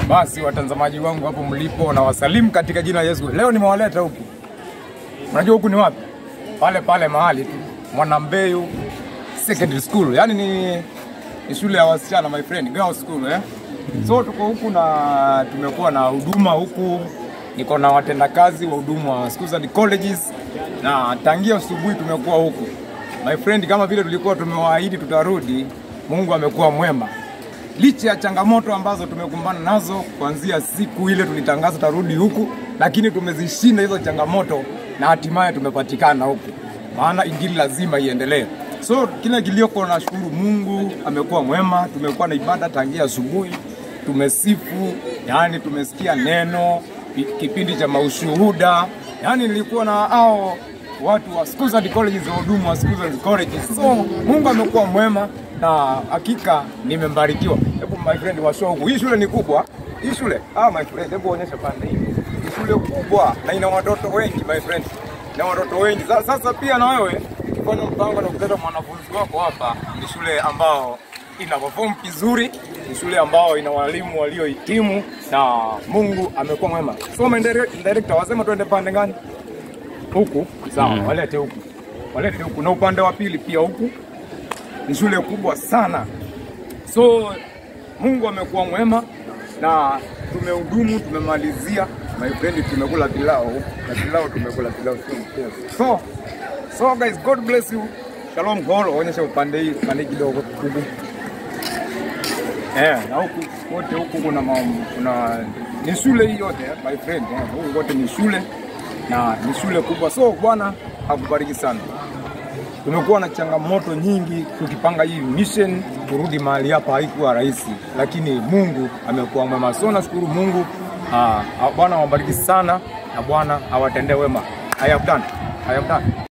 Basi watazamaji wangu hapo mlipo, na wasalimu katika jina la Yesu. Leo nimewaleta huku, unajua huku ni wapi? Pale pale mahali tu Mwanambeyu Secondary School, yaani ni, ni shule ya wasichana my friend, girls school eh. So tuko huku na tumekuwa na huduma huku, niko na watendakazi wa huduma wa schools and colleges, na tangia asubuhi tumekuwa huku my friend, kama vile tulikuwa tumewaahidi tutarudi. Mungu amekuwa mwema licha ya changamoto ambazo tumekumbana nazo kuanzia siku ile tulitangaza tarudi huku, lakini tumezishinda hizo changamoto na hatimaye tumepatikana huku, maana injili lazima iendelee. So kile kilioko, nashukuru Mungu amekuwa mwema. Tumekuwa na ibada tangia asubuhi, tumesifu, yani tumesikia neno, ki- kipindi cha maushuhuda, yani nilikuwa na hao watu wa schools and colleges, wahudumu wa schools and colleges. So Mungu amekuwa mwema na hakika nimembarikiwa. Hebu my friend washow huku, hii shule ni kubwa. Hii shule ah, my friend, hebu onyesha pande hii. Ni shule kubwa na ina watoto wengi my friend, na watoto wengi. Sa- Sasa pia na wewe ukifanya mpango na kuleta mwanafunzi wako hapa, ni shule ambao ina perform vizuri, ni shule ambao ina walimu waliohitimu na Mungu amekuwa mwema. So my direct- director wasema tuende pande gani? Huku sawa, walete huku, walete huku, na upande wa pili pia huku ni shule kubwa sana. So Mungu amekuwa mwema na tumehudumu, tumemalizia my friend, tumekula pilau na pilau tumekula pilau sio mchezo. So so guys, God bless you. Shalom all, onyesha upande hii upande hii kidogo huku. Eh, na huku wote huku kuna ma, kuna ni shule hii yote eh, my friend eh, huku wote ni shule na ni shule kubwa. So Bwana akubariki sana. Tumekuwa na changamoto nyingi tukipanga hii mission kurudi mahali hapa, haikuwa rahisi, lakini Mungu amekuwa mwema. So nashukuru Mungu. Ah, ah, Bwana awabariki sana na Bwana awatendee wema. I have done. I have done.